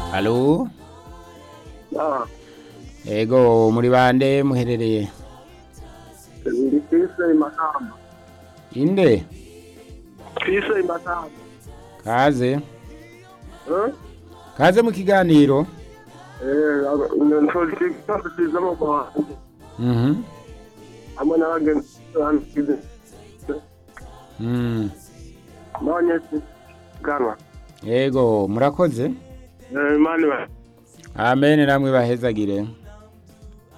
Halo Ah, ego muri bande muherereye ndi Fise Makamba. inde Fise Makamba. kaze Eh? kaze mu kiganiro Eh, nsoje kwasiza mu kwa. mhm Hamwe n'abagenzi banjye. mm. None gana. ego murakoze Eh, mani ba. amen namwe bahezagire